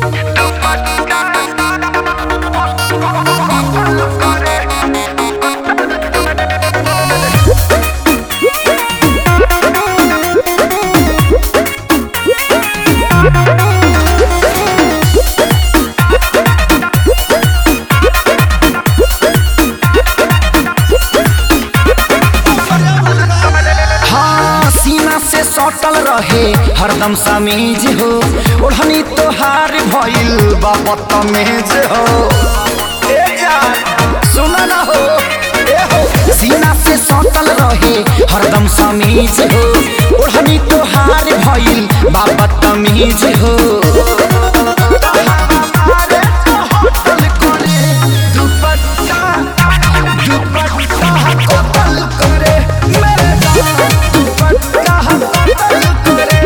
हाँ सीना से सटल रहे हरदम समीज हो ओढ़नी तोहार भइल बा बदतमीज हो ए जान सुन ना हो ए हो सीना से सटल रहे हरदम समीज हो ओढ़नी तोहार भइल बा बदतमीज हो तोहारे तो होटल करे दुपट्टा दुपट्टा कतल करे मेरे जान दुपट्टा कतल करे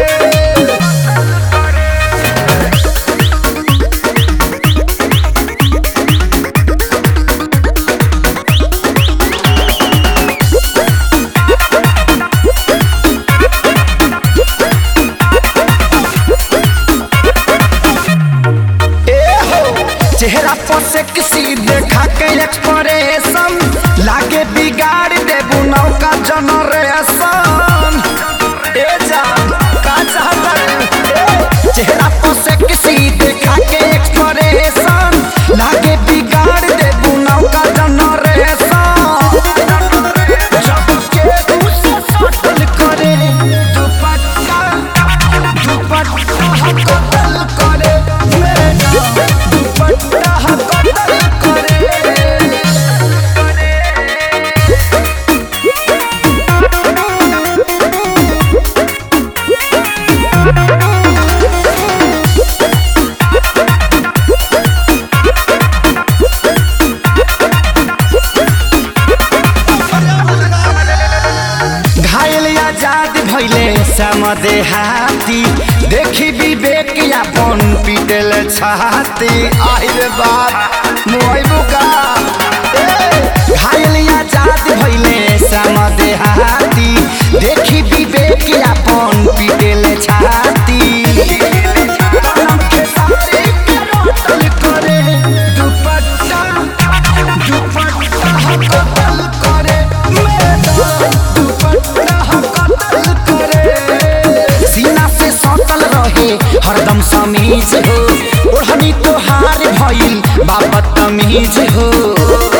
ए हो चेहरा पर से किसी देखा के एक्सप्रेशन लागे बिगाड़ देबू नौका जनरेशन ए जान का चाहता ए चेहरा पर से किसी देखा के एक्सप्रेशन लागे बिगाड़ देबू नौका जनरेशन जब के उसे सटल करे दुपट्टा दुपट्टा कतल करे मेरे जान दुपट्टा कतल करे घायल आजाद भैले समदे हाथी देखी विवेक अपन पीटल छाती आहिर बात मोइबू का ए, घायल आजाद भैले समदे हाथी देखी विवेक अपन पीटल छाती कलम के सारे के रोटल करे दुपट्टा दुपट्टा कतल करे मेरे जान दुपट्टा कतल करे सीना से सटल रहे हरदम समीज हो ओढ़नी तोहार भइल बाबत तमीज हो